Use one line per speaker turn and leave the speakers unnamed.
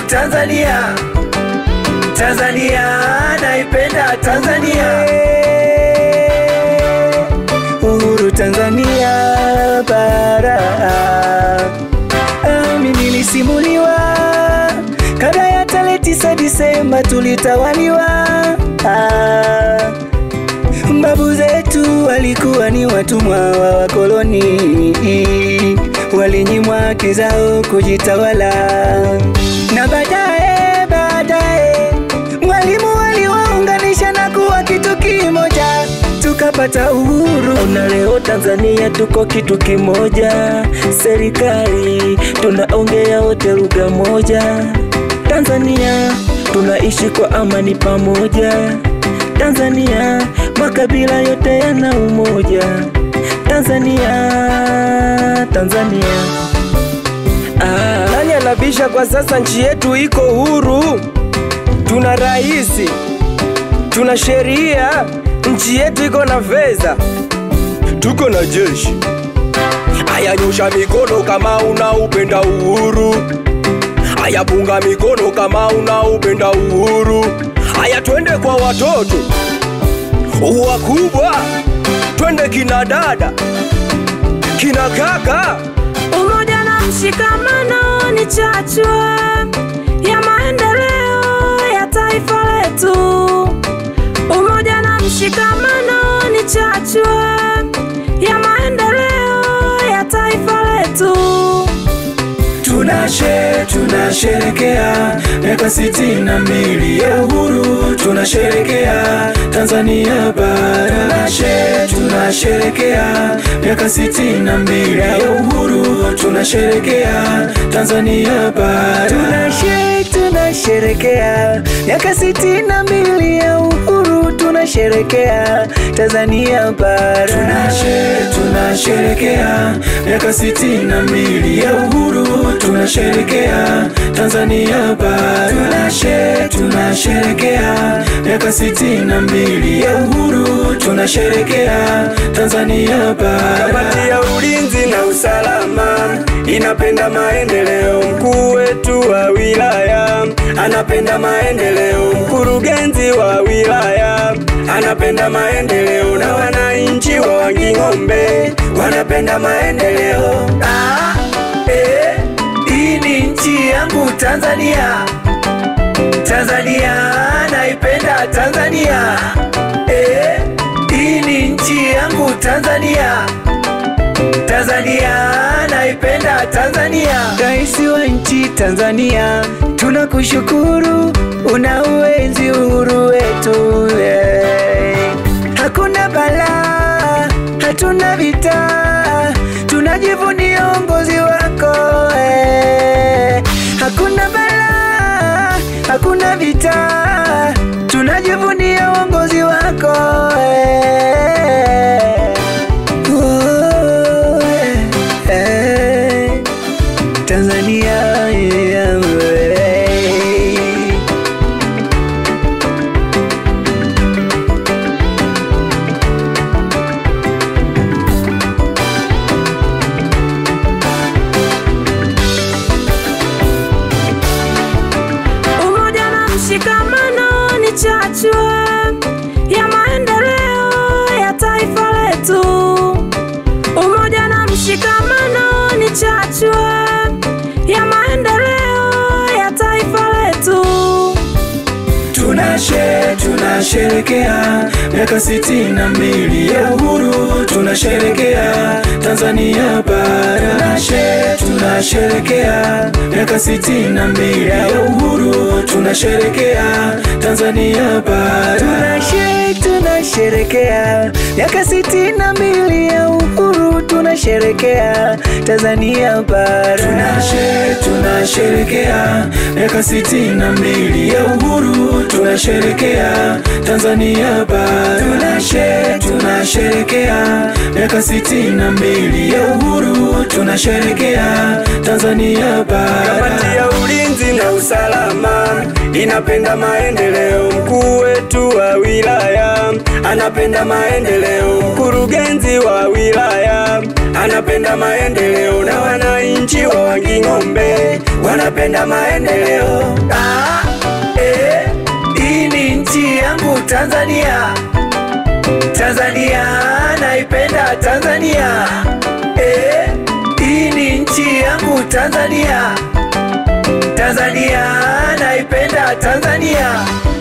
Tanzania, Tanzania, naipenda Tanzania. Uhuru Tanzania bara. Ami nilisimuliwa kabla ya tarehe tisa Disemba tulitawaliwa. Ah, Babu zetu walikuwa ni watumwa wa wakoloni, walinyimwa haki zao kujitawala, na baadaye baadaye mwalimu waliwaunganisha na kuwa kitu kimoja, tukapata uhuru.
Na leo Tanzania tuko kitu kimoja, serikali tunaongea wote lugha moja. Tanzania tunaishi kwa amani pamoja. Tanzania makabila yote yana umoja. Tanzania, Tanzania. Ah,
Nani anabisha kwa sasa? Nchi yetu iko huru, tuna raisi, tuna sheria, nchi yetu iko na fedha, tuko na jeshi. Aya, nyosha mikono kama unaupenda uhuru. Aya, punga mikono kama unaupenda uhuru. Aya, twende kwa watoto wakubwa, twende kina dada, kina kaka.
Umoja na mshikamano ni chachu ya maendeleo ya taifa letu. Umoja na mshikamano ni chachu ya maendeleo ya taifa letu.
Tunashe, tunasherekea miaka sitini na mbili ya uhuru, tunasherekea Tanzania bara. Tunashe, tunasherekea miaka sitini na mbili ya uhuru, tunasherekea Tanzania bara. Tunashe, tunasherekea miaka sitini na mbili ya uhuru, tunasherekea Tanzania bara. Tunashe, tunasherekea miaka sitini na mbili ya uhuru, tunasherekea Tanzania bara. Tunashe, tunasherekea miaka sitini na mbili ya uhuru, tunasherekea Tanzania bara.
Kamati ya ulinzi na usalama inapenda maendeleo. Mkuu wetu wa wilaya anapenda maendeleo. Mkurugenzi wa wilaya anapenda maendeleo, na wananchi wa Wanging'ombe wanapenda maendeleo.
Ah, eh, hii ni nchi yangu Tanzania, Tanzania, naipenda Tanzania. Eh, hii ni nchi yangu Tanzania, Tanzania, naipenda Tanzania. Rais wa nchi Tanzania, tunakushukuru, una uenzi uhuru wetu eh. Hakuna balaa, hatuna vita, tunajivunia uongozi wako eh. Hakuna balaa, hakuna vita, tunajivunia uongozi wako eh. Oh, eh, eh. Tanzania yeah, eh.
Umoja na mshikamano ni chachu ya maendeleo ya taifa letu. Umoja na mshikamano ni chachu ya maendeleo ya taifa letu.
Tunashe, tunasherekea miaka sitini na mbili ya uhuru, tunasherekea Tanzania bara. Tunashe, tunasherekea miaka sitini na mbili ya uhuru, tunasherekea Tanzania bara. Tunashe, tunasherekea miaka sitini na mbili ya uhuru, tunasherekea Tanzania bara. Tunashe, tunasherekea miaka sitini na mbili ya uhuru, tunasherekea Tanzania bara. Tunashe, tunasherekea miaka sitini na mbili ya uhuru, tunasherekea Tanzania bara.
Kamati ya ulinzi na usalama inapenda maendeleo. Mkuu wetu wa wilaya anapenda maendeleo. Mkurugenzi wa wilaya anapenda maendeleo, na wananchi wa Wanging'ombe wana
napenda maendeleo. Ah, eh, hii ni nchi yangu Tanzania. Tanzania naipenda Tanzania. Eh, hii ni nchi yangu Tanzania. Tanzania naipenda Tanzania.